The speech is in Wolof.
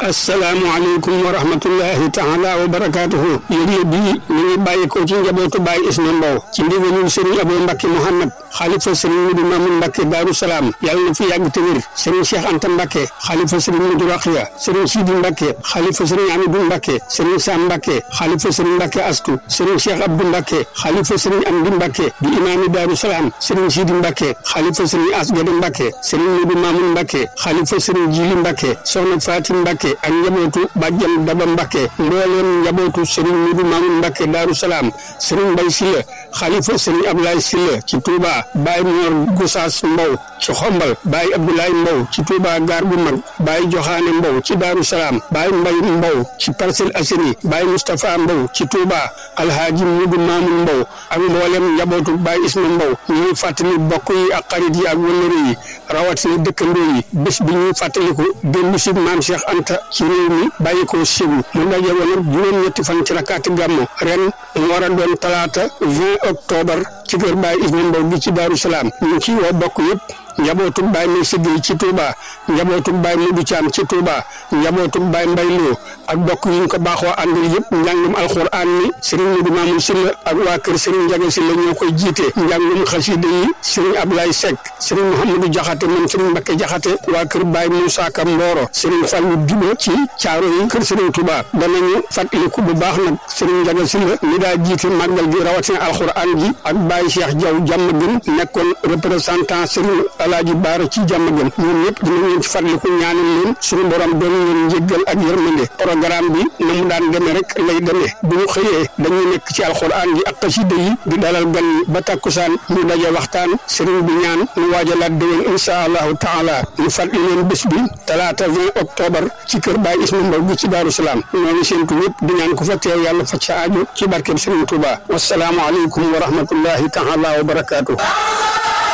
asalaamualeykum wa rahmatullahi taala wa barakaatuhu yëgle bii ñu ngi bàyyi ko ci njabootu Baye Isma Mbow ci ndigalul Serigne Abou Mbacke Mouhamad xalifa Serigne Mudu Mamun Mbacke Daaru Salaam yàlla na fi yàgg te wér Serigne Cheikh Anta Mbacke xalifa Serigne Mudu Raxiya Serigne Sidi Mbacke xalifa Serigne Amidou Mbacke Serigne Sam Mbacke xalifa Serigne Mbacke Astu Serigne Cheikh Abdou Mbacke xalifa Serigne Amdi Mbacke di imaami Daaru Salaam Serigne Sidi Mbacke xalifa Serigne Asgade Mbacke Serigne Mudu Mamun Mbacke xalifa Serigne Jili Mbacke soxna Fatim Mbacke ak njabootu bàjjan Daba Mbacke mbooleem njabootu Serigne Mudu Mamun Mbacke Daaru Salaam Serigne Mbay Silla xalifa Serigne Ablaye Silla ci Touba Baye Mor Gosaas Mbow ci Xombal Baye Abdoulaye Mbow ci Touba Gaar bu mag Baye Joxaane Mbow ci Daaru Salaam Baye Mbay Mbow ci Parcelles Assainies Baye Moustapha Mbow ci Touba Alhaaji Mudu Mamun Mbow ak mboolem njabootu Baye Isma Mbow ñuy fàttali bokk yi ak xarit yi ak wëllëre yi rawatina dëkkandoo yi bés bi ñuy fàttaliku dellu si maam Cheikh Anta ci réew mi bàyyi ko Ségu mu daje woon ak juróom-ñetti fan ci rakkaati gàmmu ren mu war a doon talaata 20 octobre ci kër Baye Isma Mbow gi ci Daaru Salaam ñu ngi ciy woo bokk yëpp njabootug Baye May Siggéey ci Touba njabootug Baye Mudu Caam ci Touba njabootug Baye Mbay Loo ak bokk yi ñu ko baaxoo àndal yëpp njàngum alxuraan mi Serigne Mudu Maamun Silla ak waa kër Serigne Njaga Silla ñoo koy jiite njàngum xasida yi Serigne Ablaye Seck Serigne Mouhamadou Jaxate moom Serigne Mbakke Jaxate waa kër Baye Moussa Ka Mboro Serigne Fallu Dibo ci caaro yi kër Serigne Touba danañu fàttaliku bu baax nag Serigne Njaga Silla mi daa jiite màggal gi rawatina alxuraan gi ak Baye Cheikh Diaw jàmm gën nekkoon représentant Serigne Alaaji Baara ci jàmm gën ñoom ñëpp dinañ leen ci fàttaliku ñaanal leen suñu borom doon leen njéggal ak yërmande programme bi na mu daan demee rek lay demee bu ñu xëyee dañuy nekk ci alxuraan gi ak xasida yi di dalal gan yi ba takkusaan ñu daje waxtaan sëriñ bi ñaan ñu waajalaat déwén insha allahu taala ñu fàttali leen bés bi talaata 20 octobre ci kër Baye Isma Mbow gi ci Daaru Salaam noonu séentu ñëpp di ñaan ku fa teew yàlla fa ca aajo ci barkeb Sëriñ Tuuba wasalaamu aleykum wa rahmatullahi taala wa barakaatu